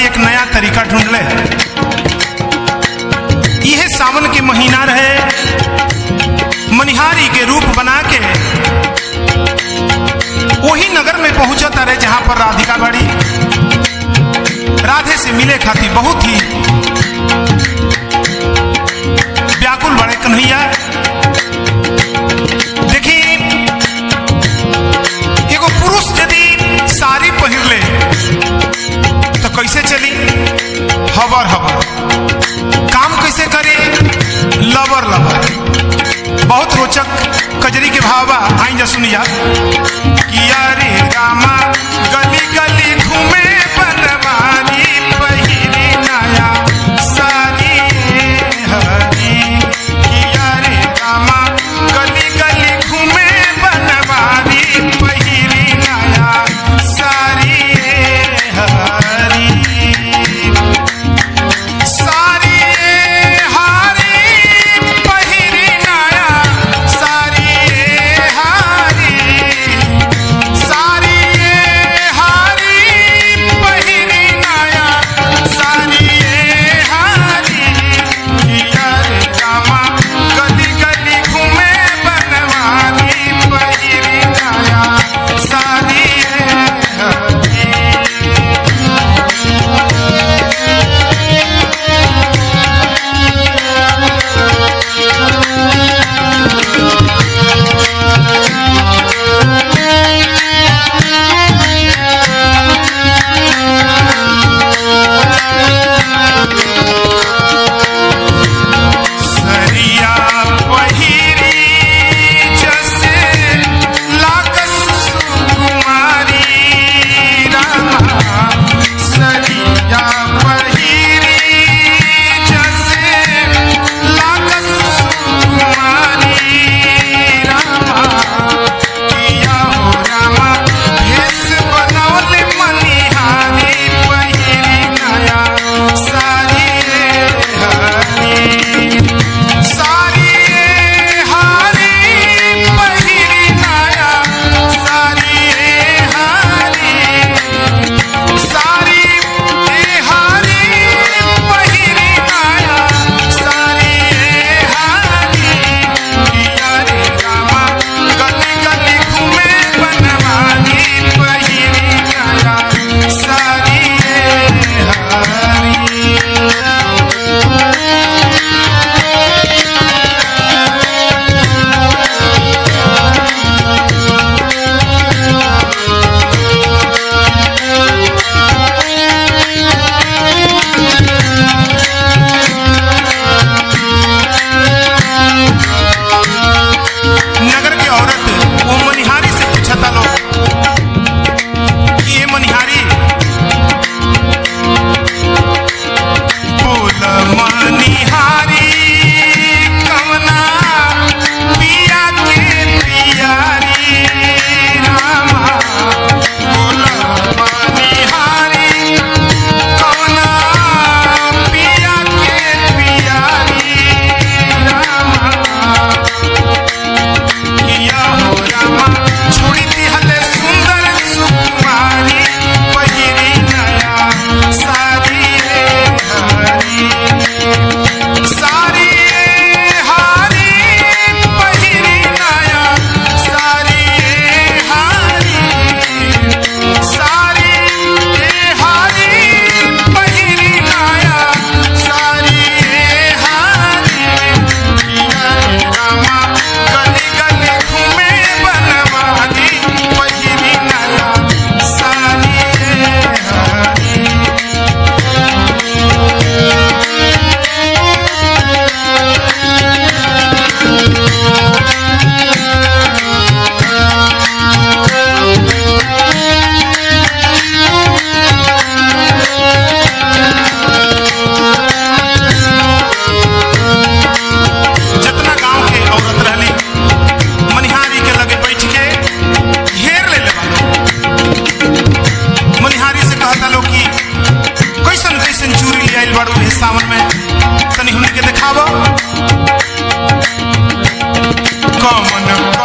एक नया तरीका ढूंढ ले यह सावन के महीना रहे मनिहारी के रूप बना के वही नगर में पहुंचा तारे जहां पर राधिका बड़ी राधे से मिले खातिर बहुत ही व्याकुल बड़े कन्हैया देखी एगो पुरुष यदि साड़ी पहिर ले तो कैसे चली हबर हबर काम कैसे करे लबर लबर बहुत रोचक कजरी के भाव बा आई जा सुनिया किया रे रामा गली गली घूमे बनवारी पहिरी नया सारी हरी किया रे रामा गली गली घूमे बनवारी पहिरी नया सारी हरी सारी हारी पहिरी नया सारी हारी सारी हारी पहिरी नया सारी हारी किया रे रामा गली गली घूमे बनवारी पहिरी नया सारी हारी सरिया पहिरी जसे लागस सुकुमारी रामा सरिया पहिरी जसे लागस सुकुमारी रामा किया हो रामा भेष बनौले मनिहारी पहिरी नया सारी हरी सारी हारी पहिरी नया सारी हारी सारी हारी पहिरी नया सारी हारी किया रे रामा गली गली घूमे बनवानी पहिरी नया सारी हारी नगर की औरत वो मनिहारी से पूछा था लोग कि ये मनिहारी बोल मनिहारी कवना पिया के पियारी रामा बोल मनिहारी कवना पिया के पियारी रामा किया हो रामा छोड़ी दिहले सुंदर सुकुमारी पहिरी नया सारी रे हरी सारी हारी पहिरी नया सारी हारी सारी हारी पहिरी नया सारी हारी किया रे रामा गली गली घूमे बनवानी पहिरी नया सारी हारी जितना गांव के औरत रहली मनिहारी के लगे बैठ के घेर ले ले मनिहारी से कहता लोग कि कैसन कैसन चूरी ले आइल बाड़ू इस सावन में तनी हमने के देखावो कमन